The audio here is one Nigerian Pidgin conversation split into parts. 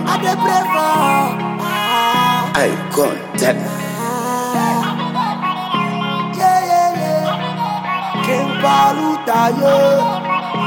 I dey pray for. Ah, Eye contact. yeah, yeah, yeah. King Paluta, yeah.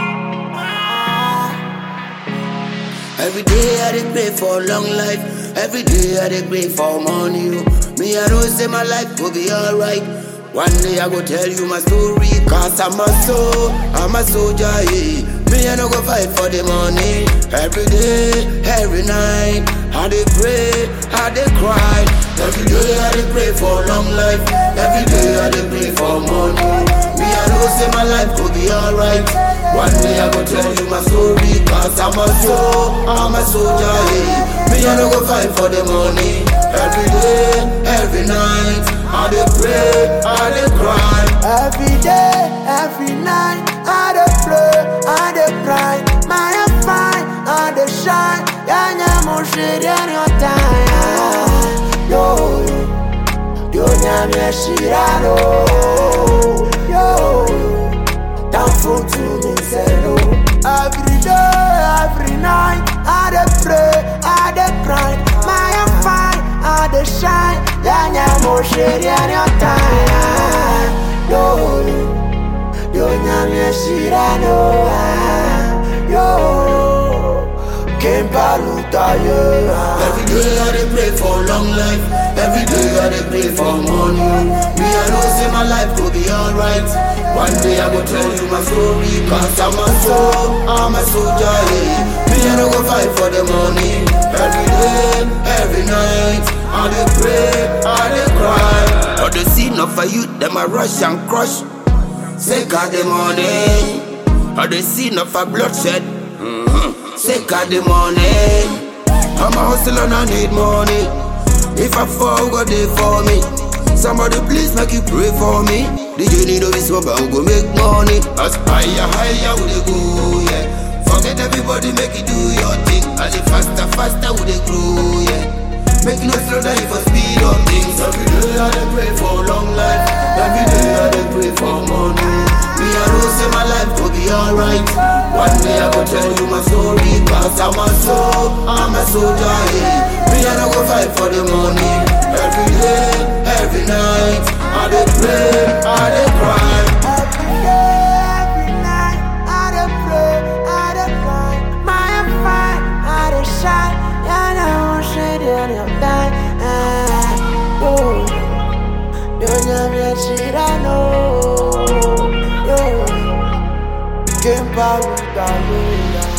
Every day I dey pray for long life. Every day I dey pray for money. oh. Me I know say my life will be alright. One day I go tell you my story. Cause I'm a soul, I'm a soldier. Yeah. Me I no go fight for the money. Every day, every night. I dey pray, I dey cry. Every day I dey pray for long life. Every day I dey pray for money. Me I know say my life will be alright. One day I go tell you my story Cause I'm a soul, I'm a soldier yeah. Me I no go fight for the money Every day, every night I dey pray, I dey cry Every day, every night, I dey pray, I dey cry. My am fine, I dey shine. Yanya mo shiri on your time. Yo, yo, yo, nyame shirano. Yo, yo, down for to me zero. Every day, every night, I dey pray, I dey cry. My am fine, I dey shine. Yanya mo shiri on your time. Yo, yo, nyame shirano. Yo, Kempa luta yeah. Every day I dey pray for long life Every day I dey pray for money Me I know say my life will be alright One day I go tell you my story Cause I'm a soul, I'm a soldier yeah. Me I no go fight for the money Every day, every night I dey pray, I dey cry All the scene of a youth, them a rush and crush Say God the money All the scene of a bloodshed mm-hmm. Say God the money I'm a hustler and I need money. If I fall, go there for me. Somebody please make you pray for me. The journey no be small, but we go make money. As higher, higher we dey go, yeah. Forget everybody, make you do your thing. As it faster, faster we dey grow, yeah. Make you no slow down if I speed up things. Every day I dey pray for long life. Every day I dey pray for money. Me I know say my life will be alright. One day I go tell you my story. Cause I'm a soul, I'm a soldier. Yeah. Me I no go fight for the money. Every day, every night, I dey pray, I dey cry. Every day, every night, I dey pray, I dey cry. My am fine, I dey shine. Yeah, now I'm shady on your time. Ah, yo, yo, nyame shirano. Yo, Kempa luta yeah.